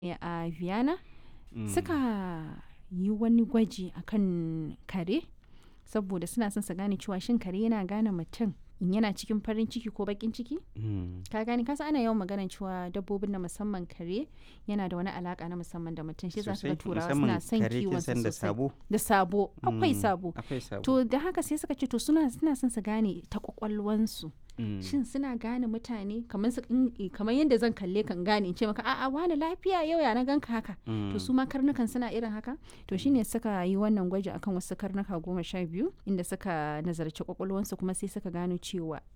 a Vienna suka yi wani gwaji akan kare saboda suna son su gane cewa shin kare yana gane mutum in yana cikin farin ciki ko bakin ciki ka gane kasa ana yawan maganar cewa dabbobin na musamman kare yana da wani alaka na musamman da mutum shi za su ga turawa suna son kiwon su da sosai sabo da sabo akwai Mm, sabo akwai sabo to da haka sai suka ce to suna suna son su gane ta kwakwalwansu Mm. shin suna gane mutane kamar su in- kamar yadda zan kalle kan gane in ce maka a'a wani lafiya yau ya na ganka haka to su ma karnukan suna irin haka to shine suka yi wannan gwaji akan wasu karnuka goma sha biyu inda suka nazarci kwakwalwansu kuma sai suka gano cewa